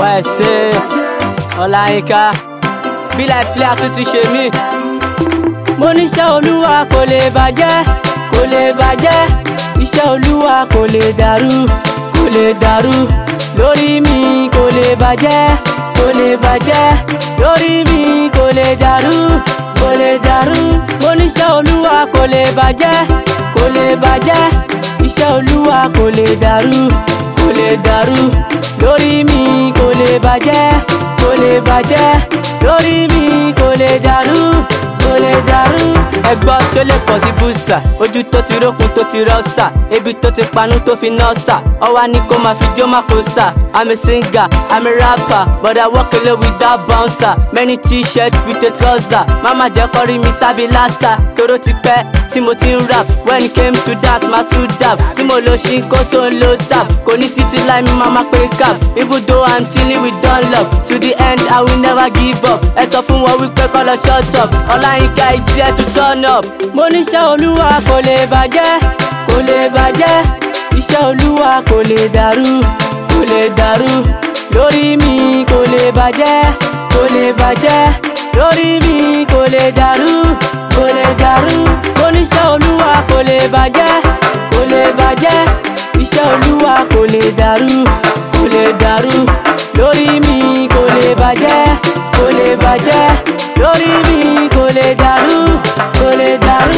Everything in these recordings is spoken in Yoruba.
YSA Ọláyínká Be like player tuntun ṣe mí. Mo níṣẹ́ olúwa kò lè bàjẹ́ kò lè bàjẹ́ iṣẹ́ olúwa kò lè dàrú kò lè dàrú lórí mi kò lè bàjẹ́ kò lè bàjẹ́ lórí mi kò lè dàrú kò lè dàrú mo níṣẹ́ olúwa kò lè bàjẹ́ kò lè bàjẹ́ iṣẹ́ olúwa kò lè dàrú kò lè dàrú lórí mi kò lè bàjẹ́ kò lè bàjẹ́ lórí mi kò lè dàrú kò lè dàrú. ẹgbọ́n ṣó lè pọ̀ sí búṣà ojú tó ti rókun tó ti rọ́ṣà ebi tó ti panú tó fi nọ́ọ̀ṣà ọwá ní kó máa fi jó má kó sà. I'm a singer, I'm a rapper, but I work alone without bouncer. Many t-shirts with a trouser. Mama jẹ́ kọ́ rí mi sábì lásà. Tóró ti pẹ́ tí mo ti ń rap. When it came to that, máa tún dab. Tí mo lo ṣí kó tó ń lo tap. Kò ní títí láì mi máa máa pé cap. Even though I'm chilling with Dunlop. To the end, I will never give up. Ẹ sọ fún wọn wípé kọ́ lọ shut up. Ọláyínká is here to turn up. Mo níṣẹ́ olúwa kò lè bàjẹ́, kò lè bàjẹ́. Iṣẹ́ olúwa kò lè dàrú, kò lè dàrú. Lórí mi kò lè bàjẹ́, kò lè bàjẹ́. Lórí mi kò lè dàrú, kò lè dàrú. Mo níṣẹ́ olúwa kò lè bàjẹ́, kò lè bàjẹ́. Iṣẹ́ olúwa kò lè dàrú, kò lè dàrú. Lórí mi kò lè bàjẹ́, kò lè bàjẹ́. Lórí mi kò lè dàrú, kò lè dàrú.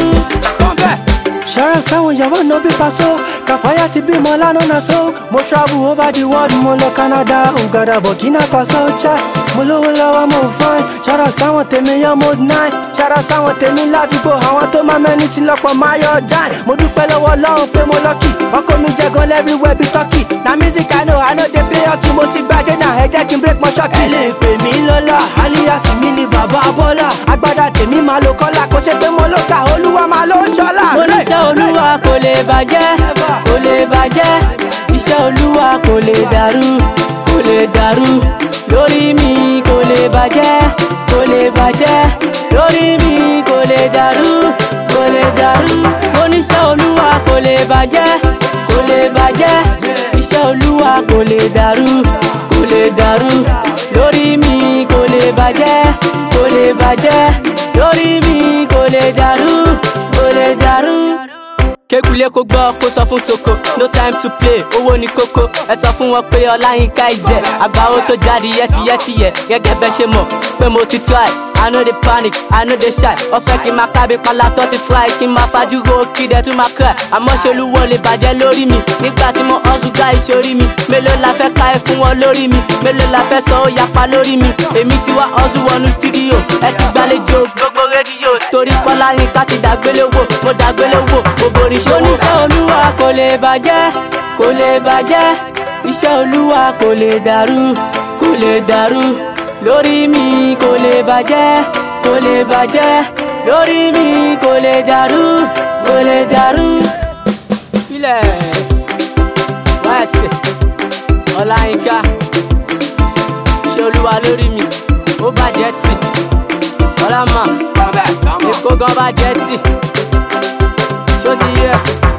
ṣọ́ra sáwọn ìyàwó no be paso kàfáyà ti bímọ lánàá náà so mo travel over the world mo lọ canada uganda burkina faso chai mo lówó lọ́wọ́ mo fine ṣọ́ra sáwọn tèmi yan mo nine ṣọ́ra sáwọn tèmi ládùúgbò àwọn tó máa mẹ́ni ti lọ́pọ̀ máa yọ dine mo dúpẹ́ lọ́wọ́ ọlọ́run pé mo lọ́kì ọkọ mi jẹ gan everywhere bí turkey na music i know i no dey play hockey mo ti gbàjẹ́ náà ẹ jẹ́ kí n break my ṣọ́ọ̀kì. ẹ lè pè mí lọ́la alias mi ni bàbá bọ́lá agbádá tèmi máa lo kọ́lá kó ṣe pé mo ló kà olúwa máa ló ń ṣọ́lá. Mo níṣẹ́ olúwa kò lè bàjẹ́, kò lè bàjẹ́. Iṣẹ́ olúwa kò lè dàrú, kò lè dàrú. Lórí mi kò lè bàjẹ́, kò lè bàjẹ́. Lórí mi kò lè dàrú, kò lè dàrú. Mo níṣẹ́ olúwa kò lè bàjẹ́, kò lè bàjẹ́. Iṣẹ́ olúwa kò lè dàrú, kò lè dàrú. Lórí mi kò lè bàjẹ́, kò lè bàjẹ́. Lórí mi kò lè dàrú, kò lè dàrú kékulé kó gbọ́ kó sọ fún toko no time to play owó ní kókó ẹ sọ fún wọn pé ọláyínká ìjẹ àgbáwo tó jáde yẹtiyẹtiyẹ gẹ́gẹ́ bẹ́ ṣe mọ̀ pé mo ti try i no dey panic i no dey shy ọ̀fẹ́ kí n máa kábi pala tó ti fry kí n máa fajúro kí dẹ̀ tún máa cry àmọ́ ṣolúwo lè bàjẹ́ lórí mi nígbà tí mo hustle gba ìṣorí mi mélòó la fẹ́ ká ẹ fún wọn lórí mi mélòó la fẹ́ sọ ó yapa lórí mi èmi ti wá hustle wọnú studio ẹ ti gbàlejò gbogbo rédíò torí pọ́láyínká ti dàgbélé wò mo dàgbélé wò mo borí ṣòwò. oníṣẹ́ olúwa kò lè bàjẹ́ kò lè bàjẹ́ iṣẹ́ olúwa kò lè dàrú kò lè dàrú lórí mi kò lè bàjẹ́ kò lè bàjẹ́ lórí mi kò lè dàrú kò lè dàrú. filẹ̀ wáyẹ̀sì ọláyínká iṣẹ́ olúwa lórí mi ó bàjẹ́ tì ọlámà èkó gan bàjẹ́ tì ṣó ti yẹ.